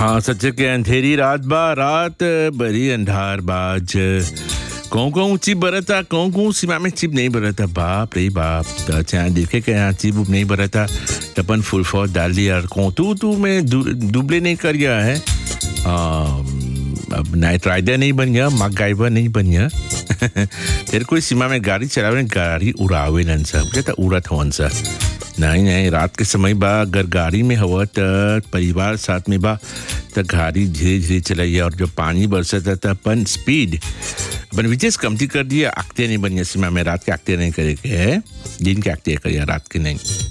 हाँ सच के अंधेरी रात बा रात बड़ी अंधार बाज कौन कौन चिप बरता कौन कौन सीमा में चिप नहीं बरता बाप रे बाप त चाहे देखे के यहाँ चिप उप नहीं बरता तपन फुल फौज डाल दिया और कौन तू तू में दु, दुबले नहीं कर गया है आ, अब नाइट राइडर नहीं बन गया मक गाइबर नहीं बन गया तेरे कोई सीमा में गाड़ी चलावे गाड़ी उड़ावे नन सब कहता उड़त हवन सा नहीं नहीं रात के समय बा अगर गाड़ी में हवा त परिवार साथ में बा त गाड़ी धीरे धीरे चलाइए और जो पानी बरसता त अपन स्पीड अपन विशेष कमती कर दिया आगते नहीं बनिए सीमा में रात के आगते नहीं करे के है दिन के आगते करिए रात के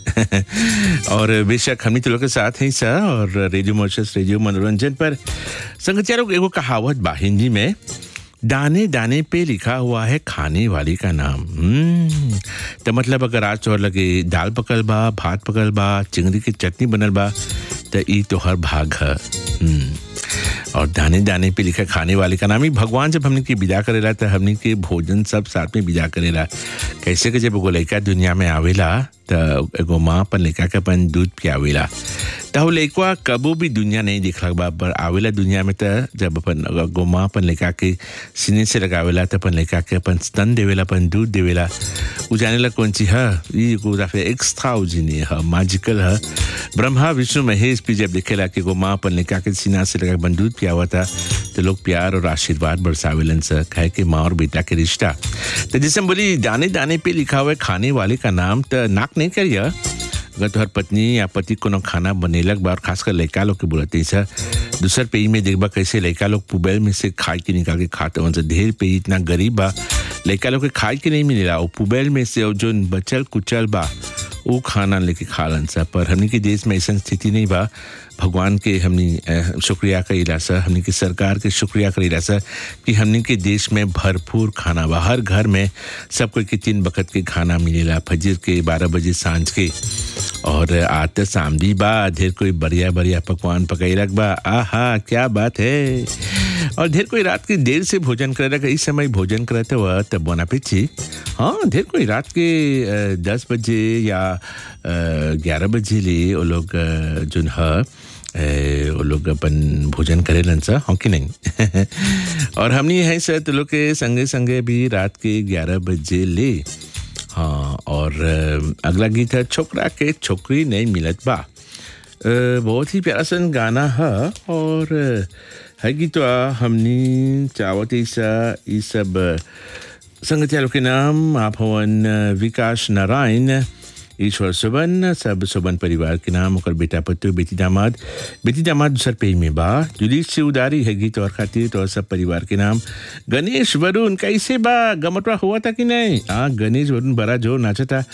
नहीं और बेशक हमनी तो लोग के साथ हैं सा और रेडियो मोशस रेडियो मनोरंजन पर संगचारों एगो कहावत बा हिंदी में दाने दाने पे लिखा हुआ है खाने वाली का नाम हम्म, तो मतलब अगर आज तोहर लगे दाल पकल बा भात पकल बा चिंगड़ी की चटनी बनल बा तो ई तोहर भाग है हम्म, और दाने दाने पे लिखा खाने वाले का नाम ही भगवान जब हमने के विदा करेला तो हमने के भोजन सब साथ में विदा करेला कैसे कि जब एगो लड़का दुनिया में आवेला तो एगो माँ अपन लड़का के अपन दूध पियावेला तो लड़का कबो भी दुनिया नहीं देखला बा पर आवेला दुनिया में तो जब अपन एगो माँ अपन लड़का के सीने से लगावेला तो अपन लड़का के अपन स्तन देवेला अपन दूध देवेला उ जानेला कौन चीज है ये एगो दफे एक्स्ट्रा उजिनी है मैजिकल है ब्रह्मा विष्णु महेश भी जब देखेला कि एगो माँ अपन लड़का के सीना से लगा अपन दूध पियावा था तो लोग प्यार और आशीर्वाद बरसावेलन से कहे कि माँ और बेटा के रिश्ता तो जैसे हम बोली दाने दाने पे लिखा हुआ है खाने वाले का नाम तो नाक नहीं करिए अगर तोहर पत्नी या पति कोनो खाना बनेलक बा और खासकर लड़का लोग के बोलते सर दूसर पेई में देखबा कैसे लड़का लोग पुबेल में से खाए के निकाल के खाते हैं ढेर पे इतना गरीब बा लड़का लोग के खाए के नहीं मिलेला वो पुबेल में से जो बचल कुचल बा वो खाना लेके खा लन सा पर हमनी के देश में ऐसा स्थिति नहीं बा भगवान के हमनी शुक्रिया करेला सर हमनी के सरकार के शुक्रिया करेला सर कि हमनी के देश में भरपूर खाना बा हर घर में सब कोई के तीन बकत के खाना मिलेला फजर के बारह बजे सांझ के और आज तो सामदी बा ढेर कोई बढ़िया बढ़िया पकवान पकैलक बा आहा क्या बात है और ढेर कोई रात के देर से भोजन करे इस समय भोजन करते हुआ तब बना पीछे हाँ ढेर कोई रात के दस बजे या ग्यारह बजे ले वो लोग जो है वो लोग अपन भोजन करेलन सा हाँ कि नहीं और हमनी है सर तो लोग के संगे संगे भी रात के ग्यारह बजे ले हाँ और अगला गीत है छोकरा के छोकरी नहीं मिलत बा बहुत ही प्यारा सन गाना है और है गीत हमनी चावत ईसा ये सब संगतिया के नाम आप हवन विकास नारायण ईश्वर सुबन सब सुबन परिवार के नाम और बेटा पत्तू बेटी दामाद बेटी दामाद दूसर पे में बा जुलीस से उदारी है गीत और खातिर तो सब परिवार के नाम गणेश वरुण कैसे बा गमटवा हुआ था कि नहीं हाँ गणेश वरुण बड़ा जोर नाचा था